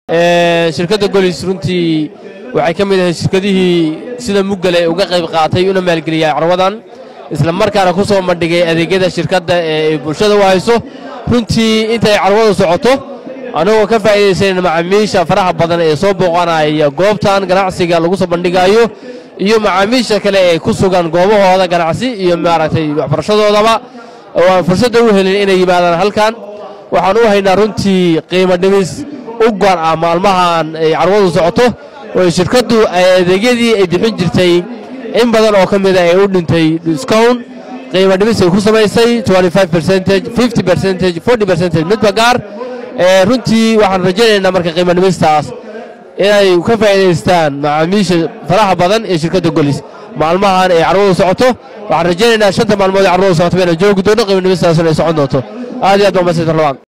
shirkadda golis runtii waxay ka mid ahayd shirkadihii sida muggale uga qayb qaatay una maalgeliyay carwadan isla markaana ku soo bandhigay adeegyada shirkadda ee bulshada u hayso runtii intay carwadu socoto annagoo ka faa'iidaysanayna macaamiisha faraha badan ee soo booqanaya goobtan ganacsiga lagu soo bandhigayo iyo macaamiisha kale ee ku sugan goobahooda ganacsi iyo maaragtay waxbarashadoodaba oo aan fursadda u helin inay yimaadaan halkan waxaan u haynaa runtii qiimo dhimis u goon ah maalmahan ay carwadu socoto oo shirkaddu adeegyadii ay bixin jirtay in badan oo ka mida ay u dhintay discount qiimo dhimis ay ku samaysay midba gaar runtii waxaan rajaynaynaa marka qiimo dhimistaas inay ka faa'iidaystaan macaamiisha faraha badan ee shirkadda golis maalmahan ay carwadu socoto waxaan rajaynaynaa shanta maalmood ee carwadu socoto bayna joogi doono qiimo dhimistaasna ay socon doonto aad iyo aad baa mahadsantahay